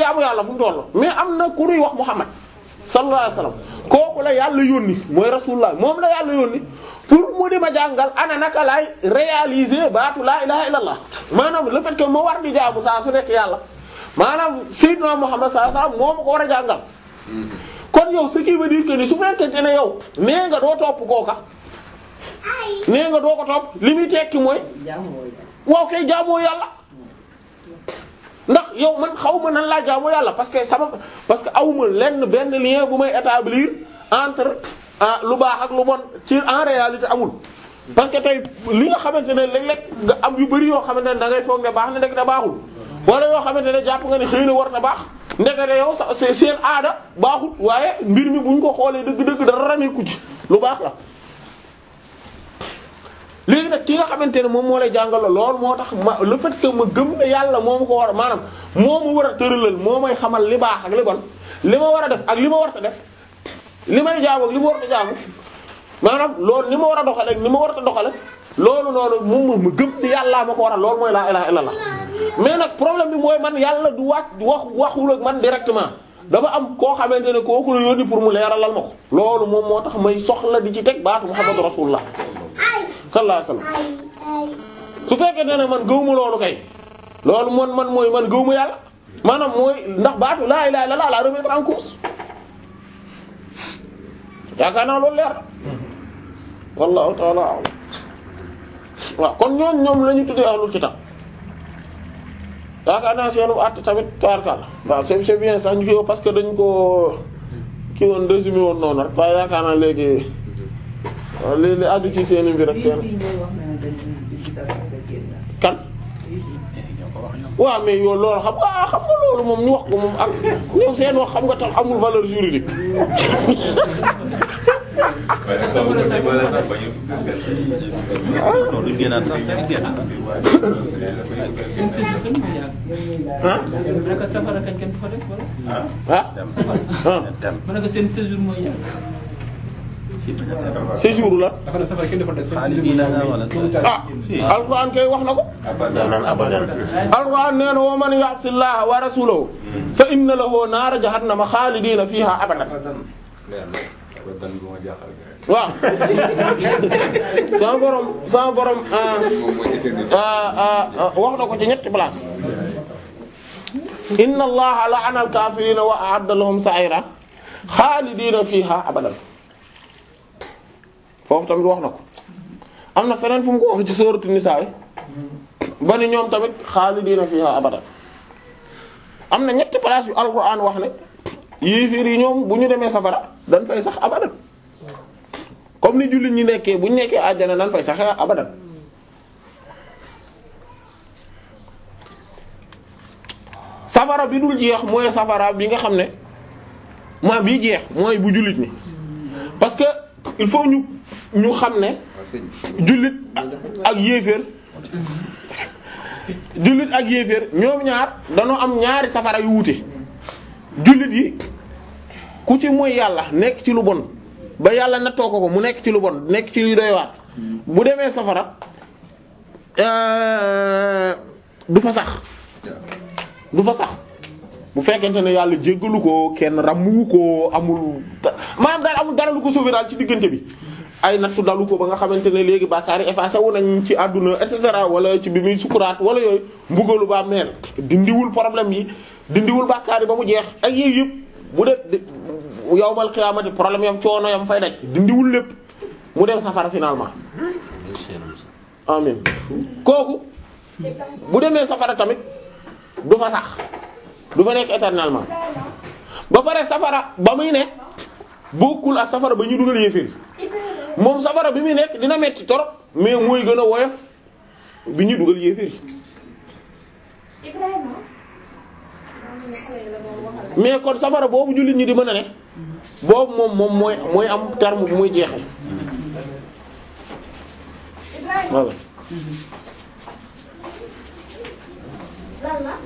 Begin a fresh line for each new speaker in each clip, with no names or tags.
jaamu yàlla fu mu toll mais am na ku ñuy wax Muhammad sallallahu alayhi wasallam kooku la yàlla yónni mooy rasulullah moom la yàlla yónni pour mu di ma jàngal ana naka laay réaliser baatu laa ilaha illallah maanaam le fait que ma war di jaamu saa su nekk yàlla maanaam sayyidna Muhammad sallallahu alayhi wasallam moo ma ko war a jàngal kon yow ce qui veut dire que ni su fekkente ne yow nee nga doo topp kooka nee nga doo ko topp li muy tekki mooy waaw kay jaamoo yàlla ndax yow man xaw ma nan laa jaamoo yàlla parce que sama parce que awma lenn benn lien bu may établir entre ah lu baax ak lu bon ci en réalité amul parce que tey li nga xamante ne léeg-léeg nga am yu bari yoo xamante ne da ngay foog ne baax na ndek da baaxul wala yoo xamante ne jàpp nga ne xëy na war na baax ndekete yow sa seen aada baaxut waaye mbir mi buñ ko xoolee dëgg-dëgg dara rameeku ci lu baax la léegi nag ki nga xamante ne moom moo lay jàngal lool moo tax ma le fait que ma gëm ne yàlla moo ma ko war a maanaam moo ma war a tëralal moo may xamal li baax ak li bon li ma war a def ak li ma war a def li may jaamu ak li ma war a jaamu maanaam loolu ni ma war a doxale ak ni ma war a doxale loolu noonu moom ma gëm ni yàllaa ma ko war a loolu mooy laa ilaha illallah mais nag problème bi mooy man yàlla du wax wax waxul ak man directement dafa am koo xamante ne kooku la yónni pour mu leeralal ma ko loolu moom moo tax may soxla di ci teg baatu muhammadu rasulullah sallallahu alayhi wasallam su fekkee ne man gëwuma loolu kay loolu man man mooy man gëwuma yàlla maanaam mooy ndax baatu laa ilaha illallah la remettre en cause yaakaar naa loolu leer wallahu ta'ala a'lam waaw kon ñoom ñoom la ñu tuddee ahlul kitab yaakaar naa seenu àtt tamit kaarkal waaw c'est c'est bien sax ñu kii parce que dañ ko kii woon résumé woon noonu rek waaye yaakaar naa léegi li li àddu ci seeni mbir rek seen kan waaw mais yow loolu xam nga xam nga loolu moom ñu wax ko moom ak ñoom seen wax xam nga tax amul valeur juridique
non duñ génnaat sax day génn.
seen séjour kañ moo yàgg.
ah
ma ne ko safara kañ kenn du fa def wala.
ah
dem
ah
dem
ma ne ko seen séjour moo yàgg.
ci bañ a dem.
séjour la
dafa ne safara kenn dafa des.
xaalis bii la nga wala
ah alquran kay wax na ko
abadan abadan
alquran nee na wa man ya'si llaha wa rasulahu fa inna lahu naara jahannama xaalidina fiha abadan
abadan bu ma jaaxal
waaw sama borom sama borom ah
moom mooy effet bi
ah ah wax na ko ci ñetti place inna allaha la'ana al-kafirina wa a'adda lahum sa'ira xaalidina fiha abadan foofu tamit wax na ko am na feneen fu mu ko wax ci sooratu nisaa ba ni ñoom tamit xaalidina fiha abadan am na ñetti place yu alquran wax ne yéeféer yi ñoom bu ñu demee safara dañ fay sax abadan comme ni jullit ñi nekkee bu ñu nekkee àjjana dañ fay saxee abadan safara bi dul jeex mooy safara bi nga xam ne maa bii jeex mooy bu jullit ñi parce que il faut ñu ñu xam ne jullit ak yéeféer jullit ak yéeféer ñoom ñaar dañoo am ñaari safara yu wuute jullit yi ku ci mooy yàlla nekk ci lu bon ba yàlla nattoo ko ko mu nekk ci lu bon nekk ci lu doy waat bu demee safara euh, du fa sax du fa sax bu fekkente ne yàlla jéggalu ko kenn ràmmuwu ko amul da- maanaam daal amul dara lu ko sauver daal ci diggante bi ay nattu dalu ko ba nga xamante ne léegi bàkkaar yi effacé wu nañ ci àdduna et cetera wala ci bi muy sukuraat wala yooyu mbugalu ba meel dindiwul problème yi dindiwul bàkkaar yi ba mu jeex ak yooyu yëpp bu def yawmal qiyaamati problème yam coono yam fay daj dindiwul lépp mu dem safara finalement amin kooku bu demee safara tamit du fa sax du fa nekk éternellement ba pare safara ba muy ne bokkul ak safara ba ñu dugal yéeféer moom safara bi muy nekk dina metti torop mais mooy gën a woyof bi ñu dugal yéeféer
Ibrahima.
mais kon safara boobu jullit ñi di mën a ne boobu moom moom mooy mooy am terme bu muy jeexee
Ibrahima
voilà
lan la.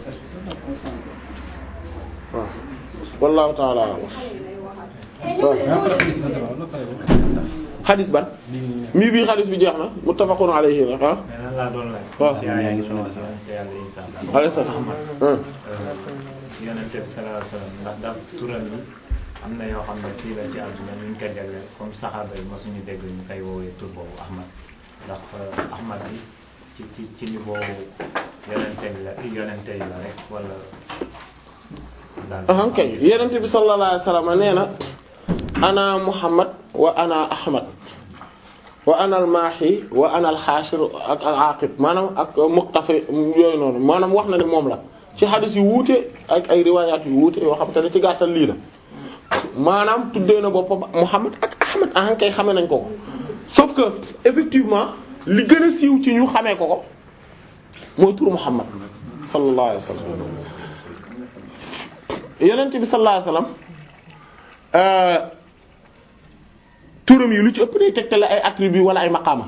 waaw wallahu ta'ala a'lam
Eh, ñoo ngi lay
Maa ngi koy def sa sa wàllu xale bu
xadis ban mii bii xadis bi jeex na muttafaqun alayhi la ah
mais lan laa doon laaj.
waaw.
ci
yaa
ay
ngi
yi
soxla
ñu
si.
wax yàlla Isa.
alayhi salaam ah
yonent bi sallallahu alayhi wasallam ndax daf turam yi am na yoo xam ne fii la ci àdduna ñu ngi ko jagleel comme saxaaba yi mosuñu dégg ñu koy woowee tur boobu Ahmad ndax euh, Ahmad bi ci ci ci niveau yonente bi la yonente yi la rek wala. daal
ah kay yonent bi sallallahu alayhi wasallam nee na ana Muhammad wa ana Ahmad wa ana al-Maahi wa ana al-Haashir ak al-Aaqib maanaam ak muqtafi yooyu noonu maanaam wax na ne moom la ci xadis yu wuute ak ay riwaayaat yu wuute yoo xam te ne ci gàttal lii la maanaam tuddee na boppam Muhammad ak Ahmad ah kay xamee nañ ko ko sauf que effectivement li gën a siiw ci ñu xamee ko ko mooy turu Muhammad sallallahu alayhi wasallam yonent bi sallallahu alayhi wasallam euh turam yi lu ci ëpp day tegtale ay attributs wala ay maqaama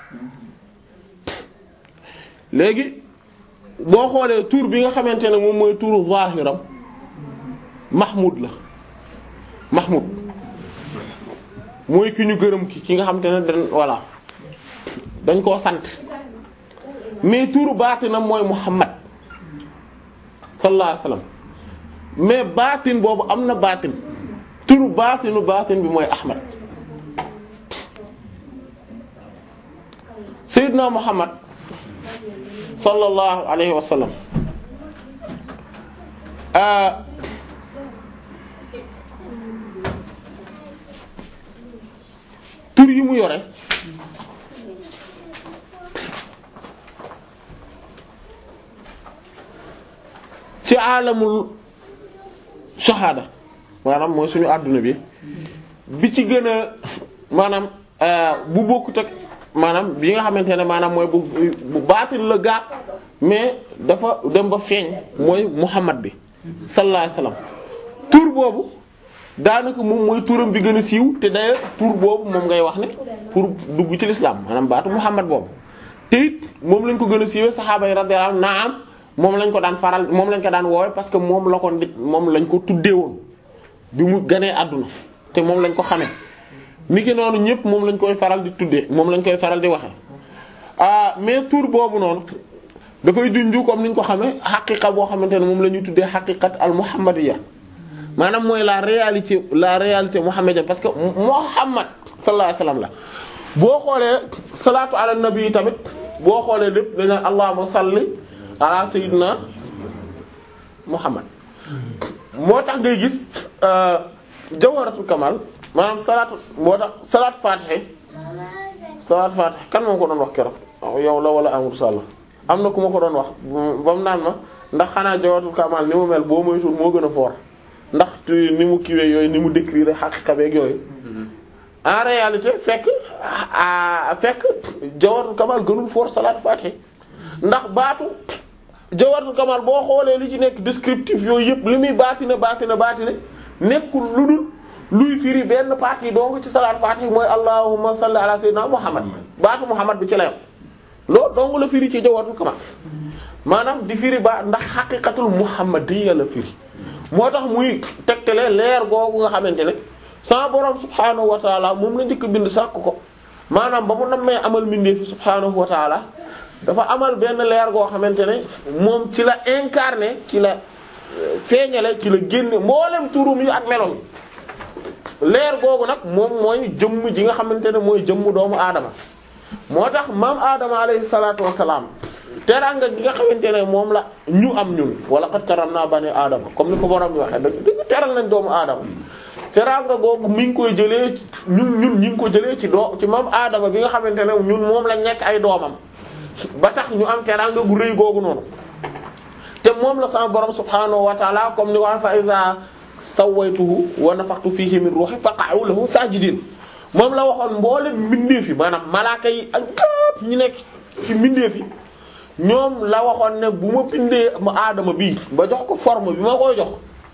léegi boo xoolee tur bi nga xamante ne moom mooy turu zahiram Mahmoud la Mahmoud mooy ki ñu gërëm ki ki nga xamante ne dañ voilà dañ koo sant mais turu baatinam mooy Muhammad sallallahu alayhi wasallam mais baatin boobu am na baatin turu baatinu baatin bi mooy Ahmad Seydina Muhammad sallallahu alayhi wa sallam ah tur yi mu yore ci alamul shahada maanaam mooy suñu àdduna bi bi ci gën a maanaam bu bokkut ak maanaam bi nga xamante ne maanaam mooy bu bu baatin la gaa mais dafa dem ba feeñ mooy Muhammad bi sallallahu alayhi wasallam tur boobu daanaka moom mooy turam bi gën a siiw te d'ailleurs tur boobu moom ngay wax ne pour dugg ci l'islam maanaam baatu Muhammad boobu te it moom lañ ko gën a siiwee saxaaba yi radiyallahu anhum naam moom lañ ko daan faral moom lañ ko daan woowe parce que moom la ko nit moom lañ ko tuddee woon bi mu ganee àdduna te moom lañ ko xamee niki noonu ñëpp moom lañ koy faral di tuddee moom lañ koy faral di waxe ah mais tur boobu noonu da koy junju comme niñ ko xamee xaqiqa boo xamante ne moom la ñuy tuddee xaqiqat al muhammadiyya maanaam mooy la réalité la réalité muhammadienne parce que muhammad sallallahu alayhi wasallam la boo xoolee salaatu ala nabi tamit boo xoolee lépp dañ naan allahumma salli ala sayyidina muhammad moo tax ngay gis jawharatul kamal maanaam salaatu moo tax salaat fatiha salaat fatiha kan moo ko doon wax keroog yow la wala Amadou Sall am na ku ma ko doon wax ba mu naan ma ndax xanaa jawharatul kamal ni mu mel boo moytuwul moo gën a fort ndax ni mu kiiwee yooyu ni mu décrire xaqiqa beeg yooyu en réalité fekk a fekk jawharatul kamal gënul fort salaat fatiha ndax baatu jawharatul kamal boo xoolee li ci nekk descriptif yooyu yëpp li muy baatina baatina baatina nekkul lu dul luy firi benn partie donc ci salaat fatih mooy allahumma salli ala sayyidina muhammad baatu muhammad bi ci la yam loolu donc la firi ci jawharatul kamal maanaam di firi ba ndax xaqiqatul muhammadiyya la firi moo tax muy tegtale leer googu nga xamante ne sama borom subhaanahu wa taala moom la njëkk bind sàkk ko maanaam ba mu nammee amal mbindee fi subhaanahu wa taala dafa amal benn leer goo xamante ne moom ci la incarné ci la feeñale ci la génne mboolem turum yi ak melom leer googu nag moom mooy jëmm ji nga xamante ne mooy jëmm doomu aadama moo tax maam aadama alayhi salaatu wassalaam teraanga gi nga xamante ne moom la ñu am ñun wala qad karamna bani aadama comme ni ko borom bi waxee dëgg dëgg teral nañ doomu aadama teraanga googu mi ngi koy jëlee ñun ñun ñu ngi ko jëlee ci doo ci maam aadama bi nga xamante ne ñun moom lañ nekk ay doomam ba tax ñu am teraanga gu rëy googu noonu te moom la sama borom subhaanahu wa taala comme ni wax fa iza sawaytuhu wa nafaxtu fihi min ruhi faqa'u lahu sajidin moom la waxoon mboolem mbindeef yi maanaam malaaka yi ak ñépp ñi nekk ci mbindeef yi ñoom la waxoon ne bu ma bindee ma aadama bii ba jox ko forme bi ma koy jox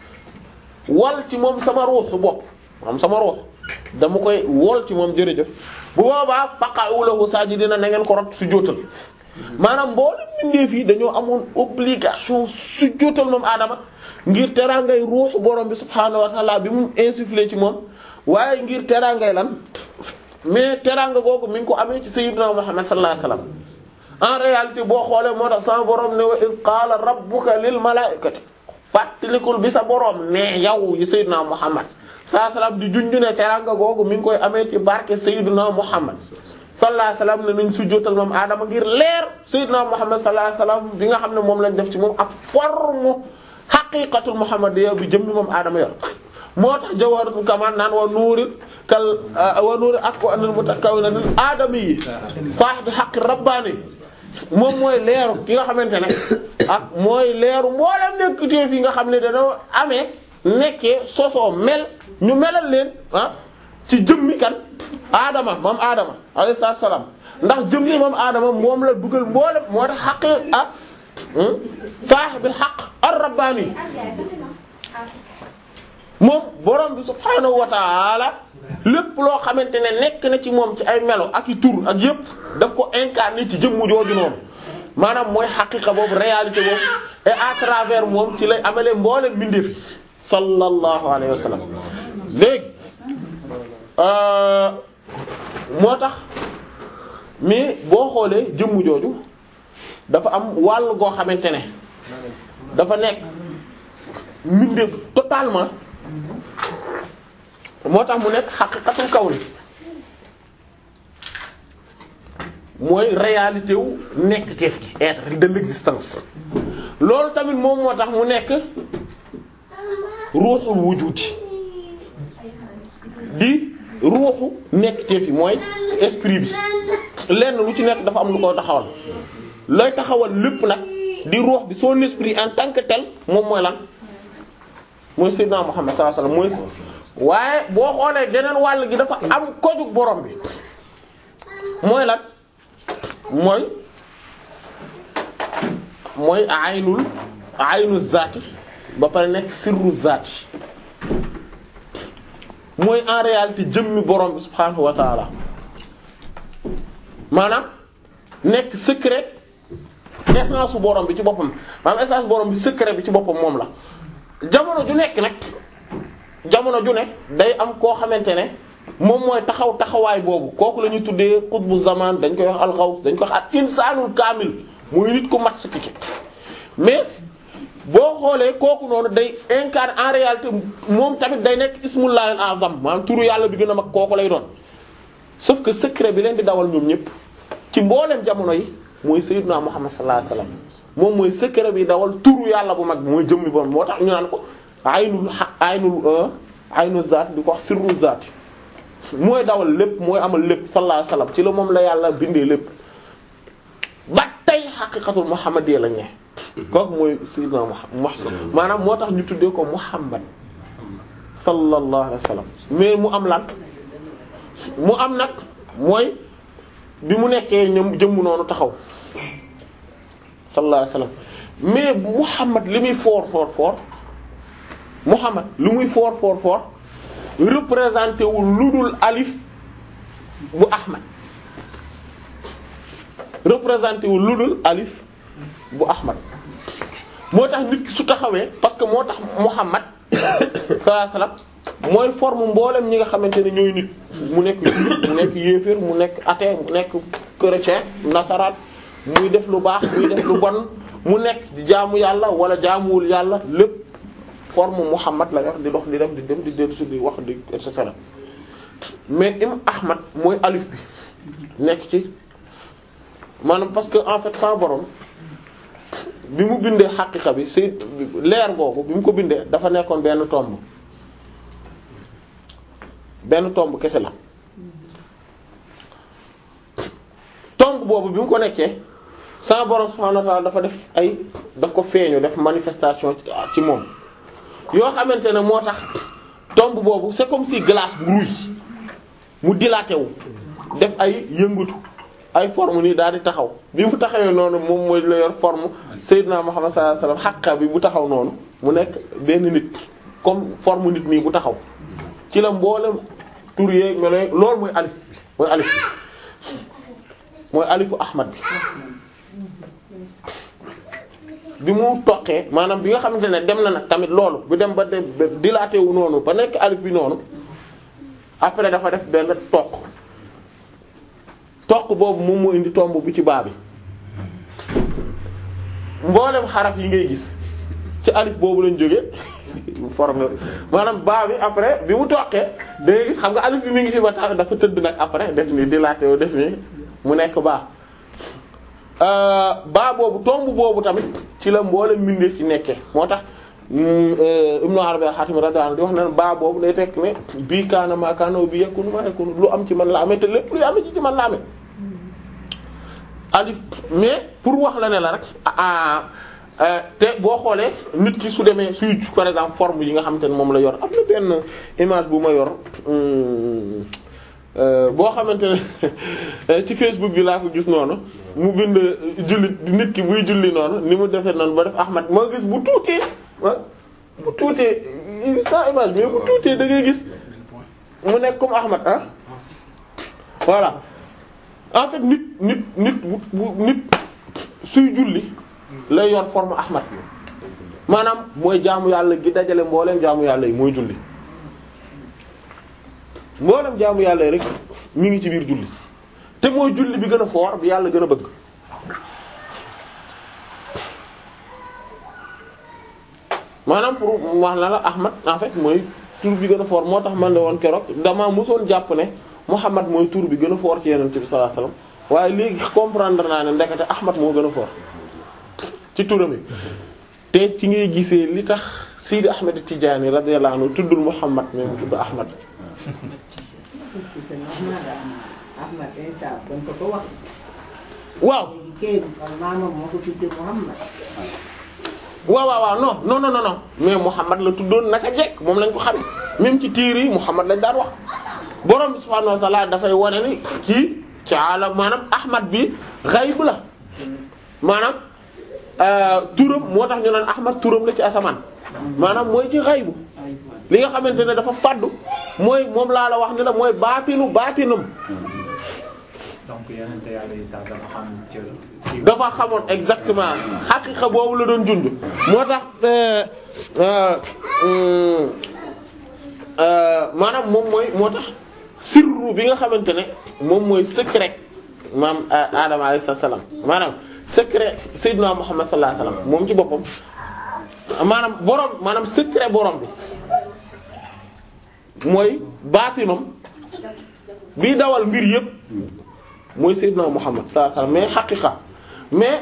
wal ci moom sama ruuxu bopp maanaam sama ruux dama koy wol ci moom jërëjëf bu boobaa faqa'u lahu sajidina na ngeen ko rot su jootal maanaam mboolem mbindeef yi dañoo amoon obligation su jootal moom aadama ngir teraangay ruuxu borom bi subhaanahu wa ta'ala bi mu insufflé ci moom waaye ngir teraangay lan mais teraanga googu mi ngi ko amee ci sayyidina Muhammad sallallahu alayhi wasallam en réalité boo xoolee moo tax sama borom ne wa id qaala rabbuka lil malaa'ikati fàttalikul bi sa borom ne yow yi sayyidina Muhammad sallallahu alayhi wasallam di junju ne teraanga googu mi ngi koy amee ci barke sayyidina Muhammad sallallahu alayhi wasallam ne nañ sujjóotal moom Adama ngir leer sayyidina Muhammad sallallahu alayhi wasallam bi nga xam ne moom lañ def ci moom ak forme haqiqatul muhammadiyya bi jëm ni moom Adama yor moo tax jawharatul kamal naan wa nuuri kal wa nuuri ak wa anil mutakawwin lil aadami yi saahibi haqqi rabbaani moom mooy leeru ki nga xamante ne ak mooy leeru mboolem nekk téef yi nga xam ne dañoo amee nekkee sosoo mel ñu melal leen ah ci jëmmi kan aadama moom aadama alayhi salaam ndax jëmmi moom aadama moom la dugal mboolem moo tax xaqi ak saahibil haqq ar-rabbaani moom borom bi subhaanahu wa ta'ala lépp loo xamante ne nekk na ci moom ci ay melo ak i tur ak yépp daf ko incarné ci jëmmu jooju noonu maanaam mooy xaqiqa boobu réalité boobu et à travers moom ci lay amalee mboolem mbindeef yi sallallahu alayhi wa sallam léegi moo tax mais boo xoolee jëmmu jooju dafa am wàll goo xamante ne dafa nekk mbindeef totalement moo tax mu nekk xaqiqatul kawn mooy réalité wu nekk teef gi être de l'existence loolu tamit moom moo tax mu nekk ruuxul wujudi di ruuxu nekk teef yi mooy esprit bi lenn lu ci nekk dafa am lu ko taxawal lay taxawal lépp nag di ruux bi son esprit en tant que tel moom mooy lan mooy Seydina Muhammad sallallahu alayhi wasallam mooy waaye boo xoolee geneen wàll gi dafa am kojug borom bi mooy lan mooy mooy aynul aynu zaati ba pare nekk sirru zaati mooy en réalité jëmmi borom bi subhaanahu wa taala maanaam nekk secret essence su borom bi ci boppam maanaam essence borom bi secret bi ci boppam moom la jamono ju nekk nag jamono ju nekk day am koo xamante ne moom mooy taxaw taxawaay boobu kooku la ñuy tuddee xutbu zaman dañ koy wax alxaws dañ koy wax ak insaanul kaamil muy nit ku mat sa kiki mais boo xoolee kooku noonu day incarne en réalité moom tamit day nekk ismullahil azam maanaam turu yàlla bi gën a mag kooku lay doon sauf que secret bi leen di dawal ñoom ñëpp ci mboolem jamono yi mooy sayyidna Muhammad sallallahu alayhi wasallam moom mooy secret bi dawal turu yàlla bu mag bi mooy jëmmi borom moo tax ñu naan ko aynul xaq aynul aynul zaat di ko wax sirru zaat mooy dawal lépp mooy amal lépp sallallahu alayhi wasallam ci la moom la yàlla bindee lépp ba tey xaqiqatul muhammadiyya la ñee kooku mooy sayyidna Muhammad maanaam moo tax ñu tuddee ko Muhammad sallallahu alayhi wasallam mais mu am lan mu am nag mooy bi mu nekkee ñoom jëmm noonu taxaw sallallahu alayhi wasallam mais Muhammad li muy foor foor foor Muhammad li muy foor foor foor représenté wu lu dul alif bu Ahmad représenté wu lu dul alif bu Ahmad moo tax nit ki su taxawee parce que moo tax Muhammad sallallahu alayhi wasallam mooy forme mboolem ñi nga xamante ne ñooy nit mu nekk jullit mu nekk yéeféer mu nekk athée mu nekk chrétien nasaraan muy def lu baax muy def lu bon mu nekk di jaamu yàlla wala jaamuwul yàlla lépp forme Muhammad la yor di dox di dem di dem di dellu si di wax di et cetera mais im Ahmad mooy alif bi nekk ci maanaam parce que en fait sans borom bi mu bindee xaqiqa bi si leer googu bi mu ko bindee dafa nekkoon benn tomb benn tomb kese la tomb boobu bi mu ko nekkee sans borom subhanahu wa ta'ala dafa def ay daf ko feeñu def manifestation ci moom yoo xamante ne moo tax tomb boobu c'est comme si glace bu rouille mu dilaté wu def ay yëngatu ay forme nii daal di taxaw bi mu taxawee noonu moom mooy la yor forme Seydina Muhammad sallallahu alayhi wasallam xàqa bi bu taxaw noonu mu nekk benn nit comme forme nit nii bu taxaw ci la mboolem tur yeeg melo loolu mooy alif bi mooy alif bi mooy alifu Ahmad bi bi mu toqee maanaam bi nga xamante ne dem na nag tamit loolu bu dem ba de dilaté wu noonu ba nekk alif bi noonu après dafa def benn toq toq boobu moom moo indi tomb bi ci baa bi mboolem xaraf yi ngay gis ci alif boobu lañ jóge formé maanaam baa bi après bi mu toqee da ngay gis xam nga alif bi mi ngi fi ba tax dafa tëdd nag après def ni dilaté wu def ni mu nekk baa baa boobu tomb boobu tamit ci la mboolem mbindeef ci nekkee moo tax Ibnu Arabi al-Hatim radiyallahu anhu di wax ne baa boobu day tekk ne bii kaana maa kaana wa bii yakunu maa yakunu lu am ci man la amee te lépp luy amee ci ci man la amee alif mais pour wax la ne la rek ah te boo xoolee nit ki su demee suy par exemple forme yi nga xamante ne moom la yor am na benn image bu ma yor boo xamante ne ci Facebook bi laa ko gis noonu mu bind jullit nit ki buy julli noonu ni mu defee noonu ba def Ahmad moo gis bu tuutee ah bu tuutee sa image mais bu tuutee da ngay gis mu nekk comme Ahmad ah voilà en fait nit nit nit bu nit suy julli lay yor forme Ahmad maanaam mooy jaamu yàlla gi dajale mbooleem jaamu yàlla yi mooy julli mboolem jaamu yàlla yi rek mi ngi ci biir julli te mooy julli bi gën a foor bi yàlla gën a bëgg maanaam pour wax na la Ahmad en fait mooy tur bi gën a foor moo tax man ne woon keroog damaa mosoon jàpp ne Muhammad mooy tur bi gën a foor ci Yonent bi sallallahu alayhi wasallam waaye léegi comprendre naa ne ndekete Ahmad moo gën a foor ci turam yi te ci ngay gisee li tax Sidi Ahmed Tidiane radiyallahu anhu tuddul Muhammad mais mu tudd Ahmad
Ahmad Insa dañ ko ko wax.
waaw
Kéem maamam moo ko tuddee Muhammad.
waaw waaw waaw non non non non mais Muhammad la tuddoon naka jekk moom lañ ko xam même ci tiir yi Muhammad lañ daan wax borom bi subhaanahu wa ta'ala dafay wane ni kii ci alam maanaam Ahmad bi xayb la maanaam turam moo tax ñu naan Ahmad turam la ci asamaan maanaam mooy ci xaybu li nga xamante ne dafa faddu mooy moom laa la wax ni la mooy baatinu baatinam
donc yeneen yàlla yi sax dafa xam cër.
dafa xamoon exactement xaqiqa boobu la doon junj moo tax maanaam moom mooy moo tax sirru bi nga xamante ne moom mooy secret maam Adama alayhi salaam maanaam secret Seydina Muhammad sallallahu alayhi wasallam moom ci boppam maanaam borom maanaam secret borom bi mooy baatinam bii dawal mbir yépp mooy Seydina Muhammad sallallahu alayhi wasallam mais xaqiqa mais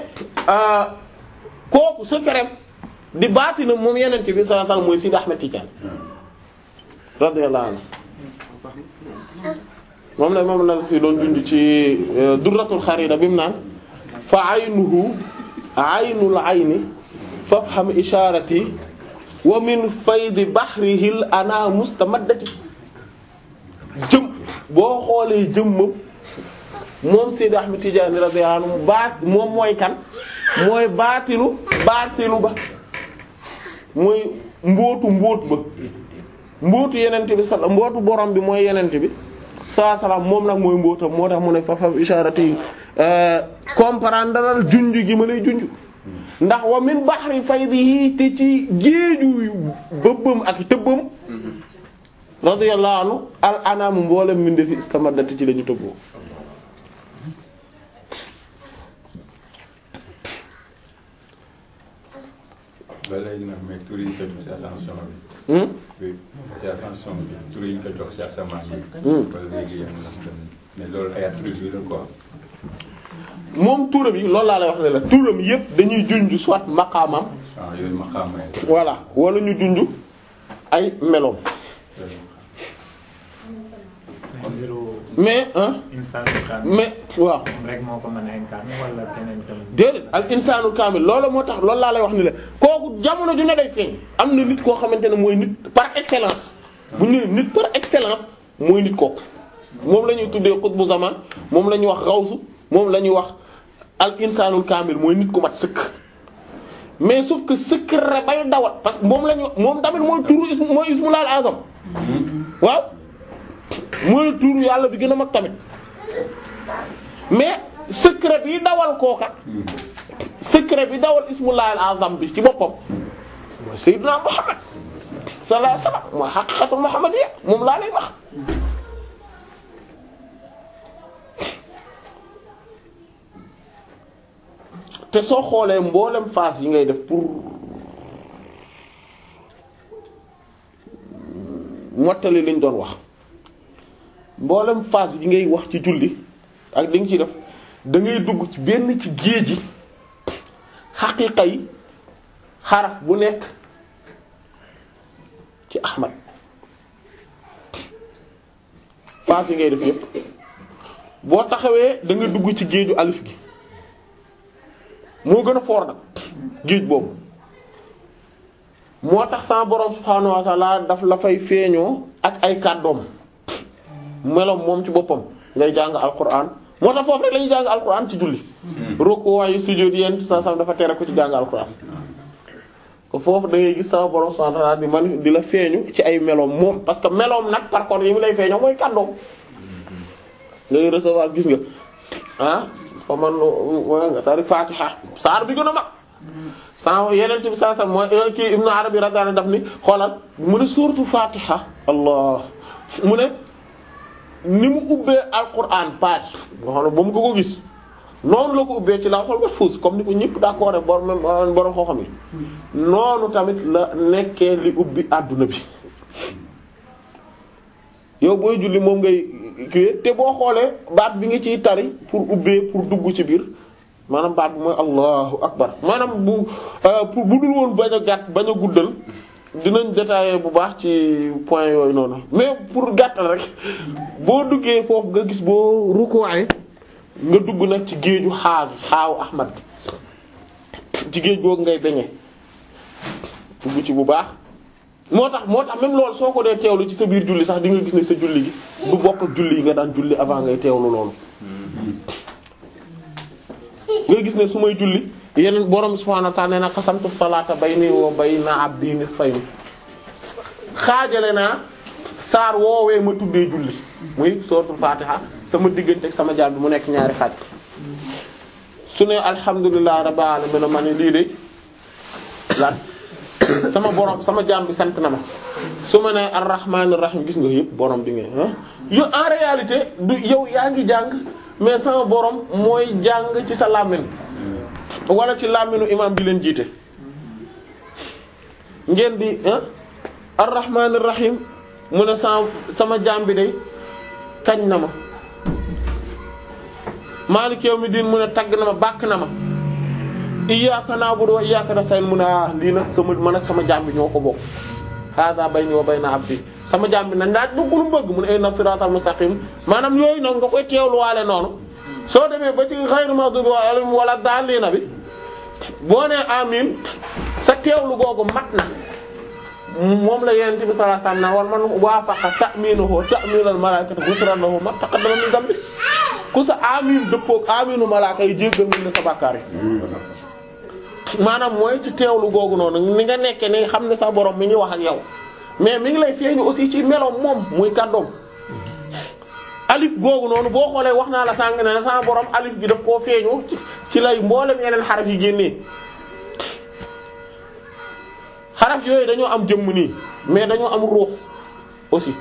kooku secret di baatinam moom yeneen bi sallallahu alayhi wasallam mooy Sidi Ahmed Tidiane radiyallahu anhu moom la moom la fi doon dund ci durratul xarida bi mu naan fa aynuhu aynul ayni fafham isharati wa min faydi bahrihil ana mustamaddati jëm boo xoolee jëmmam moom Seydi Ahmed Tidiane radiyallahu anhu baat moom mooy kan mooy baatinu baatinu ba mooy mbootu mbóot ba mbootu yenente bi sal mbootu borom bi mooy yenente bi saa salaam moom nag mooy mbootam moo tax mu ne fafam isharati comprendre junj gi ma lay junj ndax wa min bahri faydihi te ci géeju bëbbam ak tëbbam radiyallahu anhu al anam mboolem min defi istamadati ci lañu tëbboo
ba léegi nag mais tur yi ñu ko jox ci ascension bi. oui ci ascension bi tur yi ñu ko jox ci asamaan bi. ba léegi yéen a mais loolu ay attributs la quoi.
moom turam yi loolu laa lay wax ne la turam yépp dañuy junj soit maqaamam
waaw yooyu ma xàmmee.
voilà wala ñu junj ay meloom
kon mbiru
mais ah
insaan kan
mais waaw
moom rek moo ko mën a incarner wala keneen tamit.
déedéet al insaanul kaamil loolu moo tax loolu laa lay wax ni la kooku jamono ju ne day feeñ am na nit koo xamante ne mooy nit par excellence bu ñu nee nit par excellence mooy nit kooku moom la ñuy tuddee xutbu zaman moom la ñuy wax xawsu moom la ñuy wax al insaanul kaamil mooy nit ku mat sëkk mais sauf que secret bay dawal parce que moom la ñu moom tamit mooy turu ismu mooy ismul azam waaw mooy turu yàlla bi gën a mag tamit mais secret bi dawal kooka secret bi dawal ismullahi al-azam bi ci boppam mooy sayyidina Muhammad sallallahu alayhi wasallam mooy haqiqatu muhammadiyya moom laa lay wax te soo xoolee mboolem phase yi ngay def pour mottali liñ doon wax mboolem phase yi ngay wax ci julli ak li nga ci def da ngay dugg ci benn ci géej gi xaqiiqa yi xaraf bu nekk ci Ahmad phase yi ngay def yépp boo taxawee da nga dugg ci géeju alif gi moo gën a foor nag géej boobu moo tax sama borom subhaanahu wa ta'ala daf la fay feeñoo ak ay kàddoom meloom moom ci boppam ngay jàng alquran moo tax foofu rek lañuy jàng alquran ci julli ruku waayu sujjóot yéen sa sam dafa tere ko ci jàng alquran ko foofu da ngay gis sama borom subhaanahu wa ta'ala di man di la feeñu ci ay meloom moom parce que meloom nag par contre yi mu lay feeñoo mooy kàddoom ngay recevoir gis nga ah fa man wa nga tari fatiha saar bi gën a mag sa yeneen bi saa sam mooy kii Ibn Arabi radiyallahu daf ni xoolal mu ne suuratu fatiha allah mu ne ni mu ubbee alquran page nga xam ne ba mu ko ko gis noonu la ko ubbee ci lawhul mahfuz comme ni ko ñëpp d'accord rek borom borom xoo xam yi noonu tamit la nekkee li ubbi adduna bi yow booy julli moom ngay kii te boo xoolee baat bi nga ciy tari pour ubbee pour dugg ci biir maanaam baat bi mooy allahu akbar maanaam bu pour bu dul woon bañ a gàtt bañ a guddal dinañ détailler bu baax ci point yooyu noonu mais pour gàttal rek boo duggee foofu nga gis boo rukkooee nga dugg nag ci géeju xaar xaawu ahmad ci géej googu ngay beñe dugg ci bu baax moo tax moo tax même loolu soo ko dee teewlu ci sa biir julli sax di nga gis ne sa julli gi du bokk ak julli yi nga daan julli avant ngay teewlu loolu nga gis ne su may julli yeneen borom subhaanahu wa ta'ala nee na qasamtu salaata bayni wa bayna abdi nisfayn xaajale naa saar woowee ma tuddee julli muy suratul fatiha sama diggante ak sama jaam bi mu nekk ñaari xaaj su ne alhamdulillahi rabbil alamin ma ne lii de lan sama borom sama jaam bi sant na ma su ma nee arrahmanir rahim gis nga yëpp borom bi nga ah yow en réalité du yow yaa ngi jàng mais sama borom mooy jàng ci sa làmmiñ wala ci làmmiñu imam bi leen jiite. ngeen di ah arrahmanir rahim mu ne sama sama jaam bi de kañ na ma maaliki yawmiddin mu ne tagg na ma bàkk na ma. iyyaka na'budu wa iyyaka nasta'in mu ne ah lii nag sama man ak sama jaam bi ñoo ko bokk hada bayni wa bayna abdi sama jaam bi nag ndaaj dugg lu mu bëgg mu ne inna siratal mustaqim maanaam yooyu noonu nga koy teewluwaale noonu soo demee ba ci ghayru maghdubi alayhim wala daalliina bi boo nee amin sa teewlu googu mat na moom la yonent bi sallallahu alayhi wasallam wal man waafaqa ta'minuhu ta'minal malaa'ikati ghufira lahu ma taqaddama min dhanbi ku sa amin dëppook aminu malaaka yi jéggal nañ la sa bàkkaar yi maanaam mooy ci teewlu googu noonu ni nga nekkee ni xam ne sa borom mi ngi wax ak yow mais mi ngi lay feeñu aussi ci meloom moom muy kàddoom alif googu noonu boo xoolee wax naa la sàng ne ne sa borom alif bi daf koo feeñu ci lay mboolem yeneen xaraf yi génnee xaraf yooyu dañoo am jëmm nii mais dañoo am ruux aussi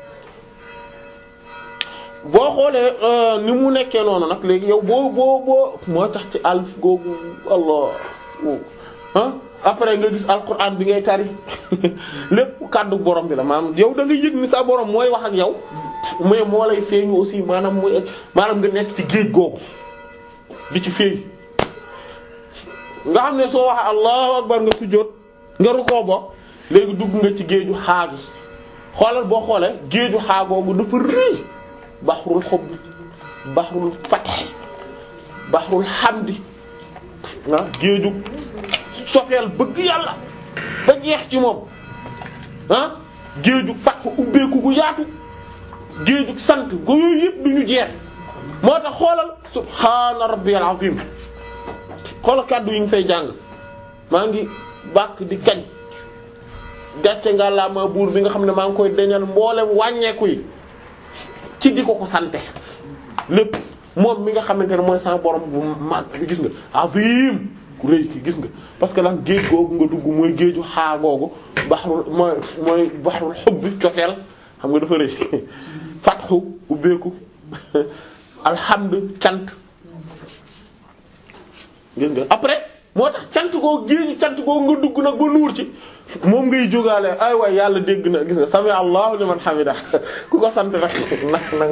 boo xoolee ni mu nekkee noonu nag léegi yow boo boo boo moo tax ci alif googu allah ah après nga gis alquran bi ngay tari lépp kàddu borom bi la maanaam yow da nga yëg ni sa borom mooy wax ak yow mais moo lay feeñu aussi maanaam muy maanaam nga nekk ci géej googu di ci feeñ nga xam ne soo waxee allahu akbar nga sujjóot nga rukkoo ba léegi dugg nga ci géeju xaagi xoolal boo xoolee géeju xaagoogu dafa rëy baxrul xubb baxrul fath baxrul hamdi ah géeju sofeel bëgg yàlla ba jeex ci moom ah géeju fath ubbeeku gu yaatu géeju sant gu yooyu yëpp du ñu jeex moo tax xoolal subhaana rabbiyal azim xoolal kàddu yi ngi fay jàng maa ngi bàkk di kañ gàcce nga laa ma buur bi nga xam ne maa ngi koy deñal mboolem wàññeeku yi ci di ko ko sante lépp moom mi nga xamante ne mooy sama borom bu mag bi gis nga azim ku rëy ki gis nga parce que lan géej googu nga dugg mooy géeju xaa googu baxrul mooy mooy baxrul xubbi cofeel xam nga dafa rëy fatxu ubbeeku alhamdu cant gis nga après moo tax cant koo géeju cant koo nga dugg nag ba nuur ci moom ngay jógaale ay waay yàlla dégg na gis nga sami allahu liman hamida ku ko sant rek nag nag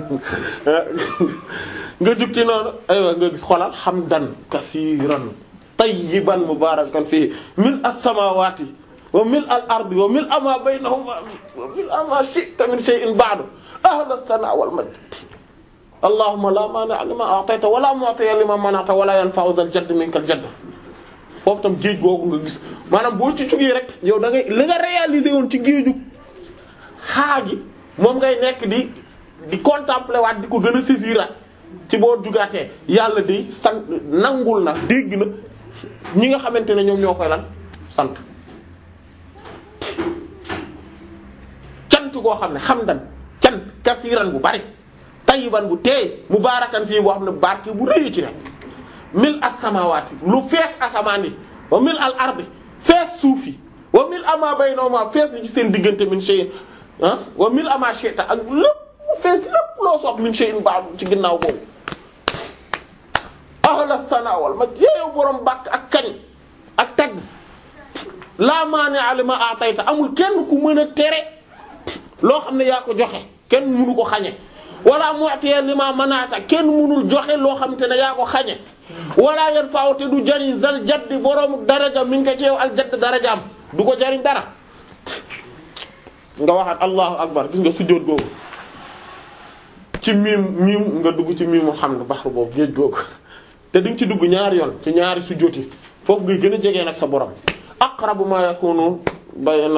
nga jug ci noonu ay waay nga gis xolal hamdan kasiiran tayyiban mubarakan fihi mil as-samawati wa mil al-ardi wa mil ma baynahuma wa mil ma shi'ta min shay'in ba'du ahla as-sana wal majd allahumma la mani'a lima a'tayta wa la mu'tiya lima mana'ta wa la yanfa'u dhal jadd minkal jadd foofu tam géej googu nga gis maanaam boo ci jugee rek yow da ngay li nga réaliser woon ci géeju xaagi moom ngay nekk di di contempler waat di ko gën a saisiraat ci boo jugaatee yàlla day sant nangul na dégg na ñi nga xamante ne ñoom ñoo koy lan sant cant koo xam ne xamdan cant kasiiran bu bari tayyiban bu teey mubaarakan fii boo xam ne barke bu rëy ci rek mil as-samawati lu fees asamaan yi wa mil al ardi fees suuf yi wa mil ama baynahuma fees li ci seen diggante min shay'in ah wa mil ama shi'ta ak lépp fees lépp loo soog min shay'in ba'du ci ginnaaw boobu ahla sana wal ma yeeyow borom bàkk ak kañ ak tagg la mani'a lima a'tayta amul kenn ku mën a tere loo xam ne yaa ko joxe kenn mënu ko xañe wala mu'tiya lima mana'ta kenn mënul joxe loo xam te ne yaa ko xañe wala yan faaw te du jariñ zal jaddi boroomu daraja mi ngi ko ci yow al jadd daraja am du ko jariñ dara nga waxaat allahu akbar gis nga sujjóot googu ci miim miim nga dugg ci miimu xam ne baxru boobu géej googu te di nga ci dugg ñaari yoon ci ñaari sujjóot yi foofu ngay gën a jegee nag sa borom aqrabu ma yakunu bayna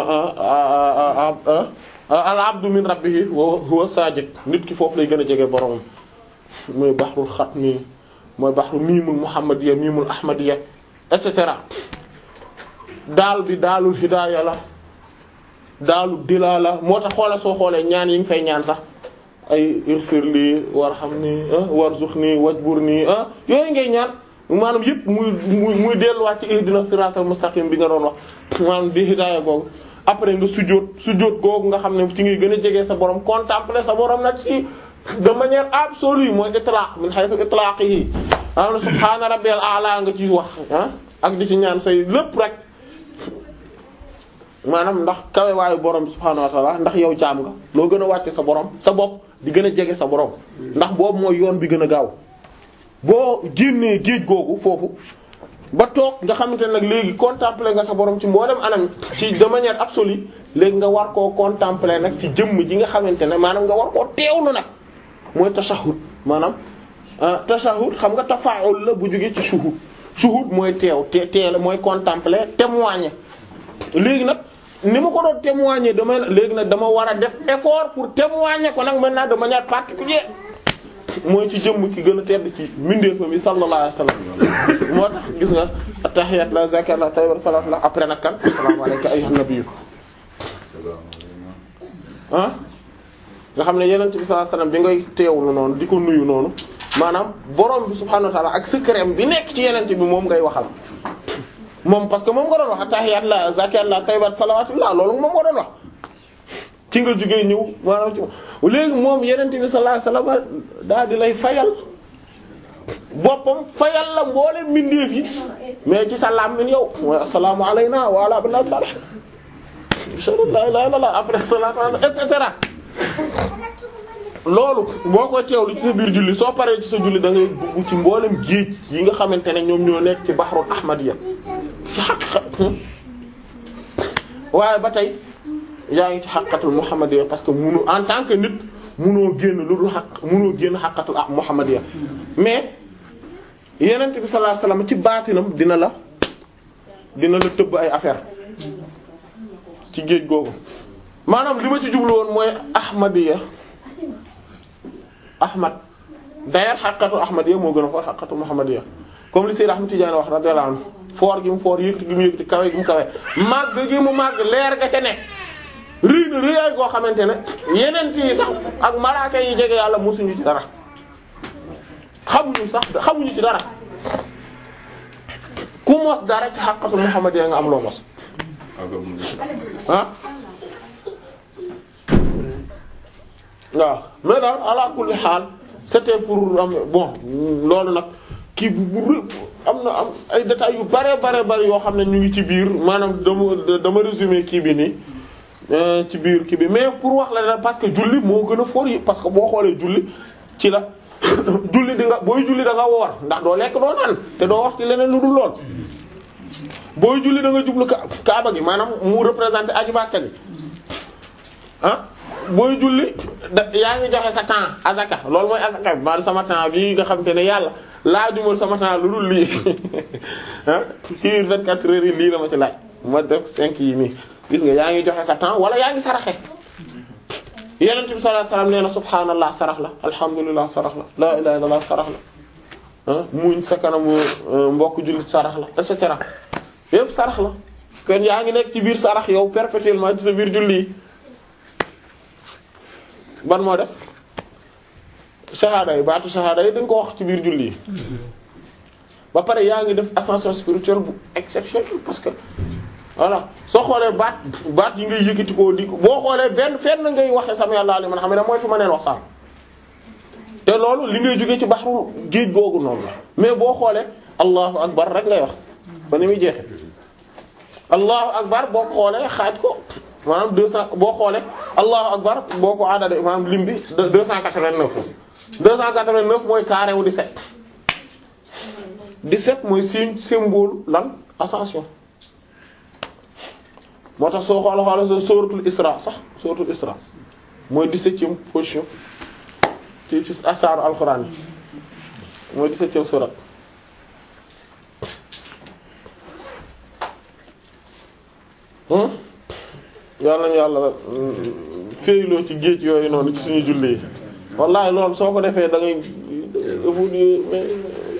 al abdu min rabbihi wa huwa sajid nit ki foofu lay gën a jege boromam mooy baxrul xatmi mooy baxru miimul muhammadiya miimul ahmadiya et cetera daal bi daalul hidaaya la daalul dilaala moo tax xoola soo xoolee ñaan yi nga fay ñaan sax ay irfir lii warhamni warzuqni wajburni ah yooyu ngay ñaan maanaam yëpp muy muy muy delluwaat ci ihdina siratal mustaqim bi nga doon wax maanaam di hidaaya googu après nga sujjóot sujjóot googu nga xam ne ci ngay gën a jege sa borom contempler sa borom nag ci de manière absolue mooy itlaq min haythu itlaqihi am na subhaana rabbiyal a'la nga ci wax ah ak di ci ñaan say lépp rek maanaam ndax kawe waayu borom bi subhaanahu wa ta'ala ndax yow jaam nga loo gën a wàcce sa borom sa bopp di gën a jege sa borom ndax boobu mooy yoon bi gën a gaaw boo génnee géej googu foofu ba toog nga xamante ne nag léegi contempler nga sa borom ci mboolem anam ci de manière absolue léegi nga war koo contempler nag ci jëmm ji nga xamante ne maanaam nga war koo teewlu nag mooy tashahhud maanaam tashahhud xam nga tafaa'ul la bu jógee ci shuhud shuhud mooy teew te teel mooy contempler témoigner léegi nag ni ma ko doon témoigner dama léegi nag dama war a def effort pour témoigner ko nag maintenant de manière particulière mooy ci jëmm ki gën a tedd ci mbindeefam yi sallallahu alayhi wasallam moo tax gis nga tahiyat la zakat la tayyib salatu la après nag kan assalamu alayka ayyuhan nabiyyu ah nga xam ne yeneen bi sallallahu alayhi wasallam bi ngay teewlu noonu di ko nuyu noonu maanaam borom bi subhanahu wa ta'ala ak secret bi nekk ci yeneen bi moom ngay waxal moom parce que moom nga doon wax tahiyat la zakat la tayyib salawatullah loolu moom nga doon wax ci nga jógee ñëw maanaam ci léegi moom yeneen bi sallallahu alayhi wasallam daal di lay fayal boppam fayal la mboole mbindeef yi mais ci sa làmmiñ yow mooy assalaamu alayna wa ala abdillah salih la ilaha illallah après salatu et cetera loolu boo ko teewlu ci sa biir julli soo paree ci sa julli da ngay dugg ci mboolem géej yi nga xamante ne ñoom ñoo nekk ci bahrul ahmadiyya ci xaq waaye ba tey yaa ngi ci xaqatul muhammadiyya parce que munu en tant que nit munoo génn lu dul xaq munoo génn xaqatul muhammadiyya mais yenent bi sallallahu alayhi wasallam ci baatinam dina la dina la tëbb ay affaire ci géej googu maanaam li ma ci jublu woon mooy ahmadiyya ahmad d'ailleurs xaqatul ahmadiyya moo gën a foor xaqatul muhammadiyya comme li Sayyid Ahmad Tidiane wax radiyallahu anhu foor gi mu foor yëkkati gi mu yëkkati kawe gi mu kawe màgg gi mu màgg leer ga ca nekk rëy na rëyaay goo xamante ne yeneen yi sax ak malaaka yi jege yàlla mosuñu ci dara xamuñu sax xamuñu ci dara ku mos dara ci xaqatul muhammadiyya nga am loo mos ah waaw mais daal ala kulli xaal c'était pour am bon loolu nag kii bu bu am na am ay détails yu bare bare bare yoo xam ne ñu ngi ci biir maanaam dama dama résumé kii bi nii euh, ci biir kii bi mais pour wax la ne parce que julli moo gën a fort yi parce que boo xoolee julli ci la julli di nga booy julli da nga woor ndax doo lekk doo naan te doo wax ci leneen lu dul lool booy julli da nga jublu ka kaaba gi maanaam mu représenté aju Makka gi ah booy julli da yaa ngi joxe sa temps azaka loolu mooy azaka bi maanaam sama temps bii nga xam te ne yàlla laajumal sama temps lu dul lii ah ci 24 heures yi lii la ma ci laaj ma def 5 yi nii gis nga yaa ngi joxe sa temps wala yaa ngi saraxe Yonent bi sallallahu alayhi wasallam nee na subhaanallah sarax la alhamdulillah sarax la la ilaha illallah sarax la ah muñ sa kanamu mbokk jullit sarax la et cetera yépp sarax la kon yaa ngi nekk ci biir sarax yow perpétuellement ci sa biir julli yi ban moo des shahada yi baatu shahada yi dañ ko wax ci biir julli yi ba pare yaa ngi def ascension spirituelle bu exceptionnelle parce que voilà soo xoolee baat baat yi ngay yëkkati koo di ko boo xoolee benn fenn ngay waxee sama yàlla li man xam ne mooy fi ma neen wax sànq te loolu li ngay jógee ci baxru géej googu noonu la mais boo xoolee allahu akbar rek ngay wax ba ni muy jeexe allahu akbar boo ko xoolee xaaj ko maanaam deux cent boo xoolee allahu akbar boo ko aadade maanaam lim bi deux cent quatre-vingt-neuf deux cent quatre-vingt-neuf mooy carré wu 17 17 mooy signe symbole lan ascension moo tax soo xoola xoola soo sóoratul isra sax sóoratul isra mooy 17e position ci ci asaaru alxuraan yi mooy 17e surat hmm yàlla nañu yàlla féeyloo ci géej yooyu noonu ci suñu julli yi wallahi loolu soo ko defee da ngay évoluer mais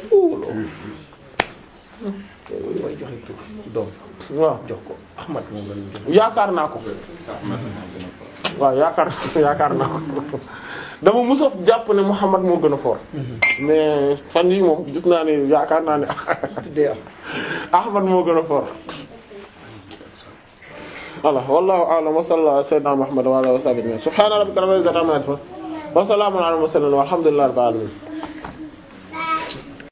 mooy joxe tur doom
waaw
jox ko Ahmad moom la ñu jox
yaakaar naa ko waaw yaakaar yaakaar naa ko dama musa jàpp ne Muhammad moo gën a fort mais fan yi moom gis naa ne yaakaar naa ne
tuddee am
Ahmad moo gën a fort voilà wallahu a'lam wa sallallahu ala sayyidina Muhammad wa ala alihi wa sahbihi subhana rabbika rabbil izzati amma yasifun wa salamun ala al mursalin walhamdulillahi rabbil alamin